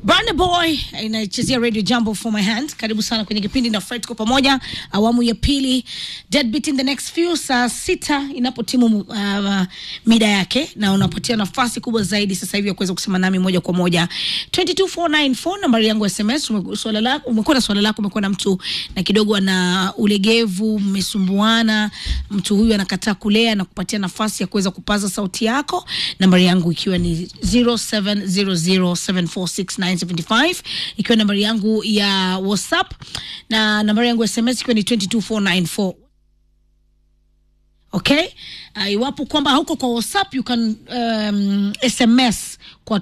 Burna Boy inachezea Radio Jambo for my hand. Karibu sana kwenye kipindi na Fred kwa pamoja, awamu ya pili, Deadbeat in the next few, saa sita inapotimu uh, mida yake, na unapatia nafasi kubwa zaidi sasa hivi ya kuweza kusema nami moja kwa moja 22494 nambari yangu ya SMS. Ume- Swala lako umekuwa na swala lako, umekuwa na mtu na kidogo ana ulegevu, mmesumbuana, mtu huyu anakataa kulea na kupatia nafasi ya kuweza kupaza sauti yako, nambari yangu ikiwa ni 0700746975 ikiwa nambari yangu ya WhatsApp na nambari yangu ya SMS ikiwa ni 22494 okay uh, iwapo kwamba hauko kwa whatsapp you can um, sms kwa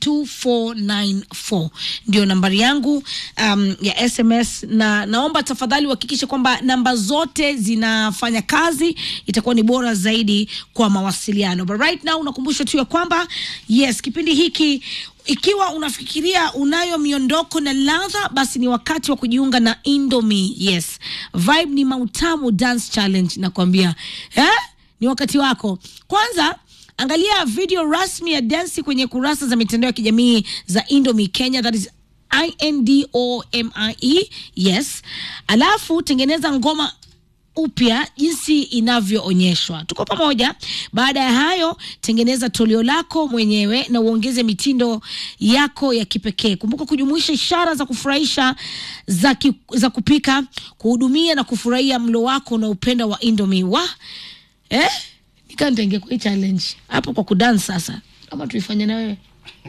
22494 ndio nambari yangu um, ya sms na naomba tafadhali uhakikishe kwamba namba zote zinafanya kazi itakuwa ni bora zaidi kwa mawasiliano but right now unakumbusha tu ya kwamba yes kipindi hiki ikiwa unafikiria unayo miondoko na ladha basi ni wakati wa kujiunga na indomi yes vibe ni mautamu dance challenge nakwambia eh? ni wakati wako kwanza angalia video rasmi ya dansi kwenye kurasa za mitandao ya kijamii za indomi kenya that is indomie yes alafu tengeneza ngoma upya jinsi inavyoonyeshwa. Tuko pamoja. Baada ya hayo, tengeneza toleo lako mwenyewe na uongeze mitindo yako ya kipekee. Kumbuka kujumuisha ishara za kufurahisha za, ki, za kupika, kuhudumia na kufurahia mlo wako na upenda wa Indomie. Wa eh, nikaa nitaingia kwa hii challenge hapo kwa kudance sasa, ama tuifanye na wewe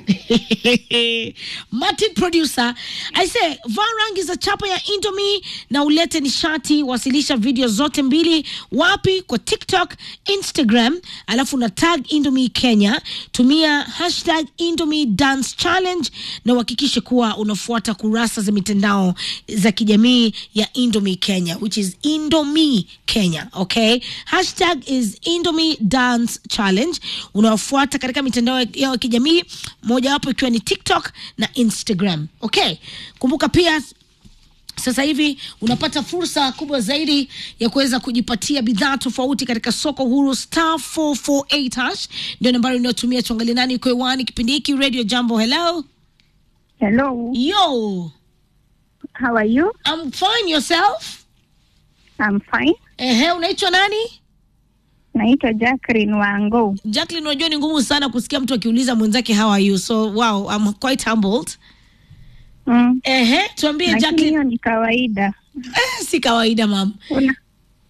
Martin producer I say vaa rangi za chapa ya Indomie na ulete nishati. Wasilisha video zote mbili wapi? Kwa TikTok, Instagram, alafu na tag Indomie Kenya. Tumia hashtag Indomie Dance Challenge na uhakikishe kuwa unafuata kurasa za mitandao za kijamii ya Indomie Kenya which is Indomie Kenya, okay? Hashtag is Indomie Dance Challenge. Unawafuata katika mitandao yao ya kijamii mojawapo ikiwa ni TikTok na Instagram. Okay, kumbuka pia sasa hivi unapata fursa kubwa zaidi ya kuweza kujipatia bidhaa tofauti katika soko huru star 448 hash ndio nambari unayotumia. Tuangalie nani iko hewani kipindi hiki. Radio Jambo, hello Hello, yo, how are you? I'm fine, yourself? I'm fine. Ehe, unaitwa nani? Naitwa Jacqueline Wango. Jacqueline, unajua ni ngumu sana kusikia mtu akiuliza mwenzake how are you, so wow, I'm quite humbled. Mm. Ehe, tuambie Lakini Jacqueline. hiyo ni kawaida. Eh, si kawaida mam. Una,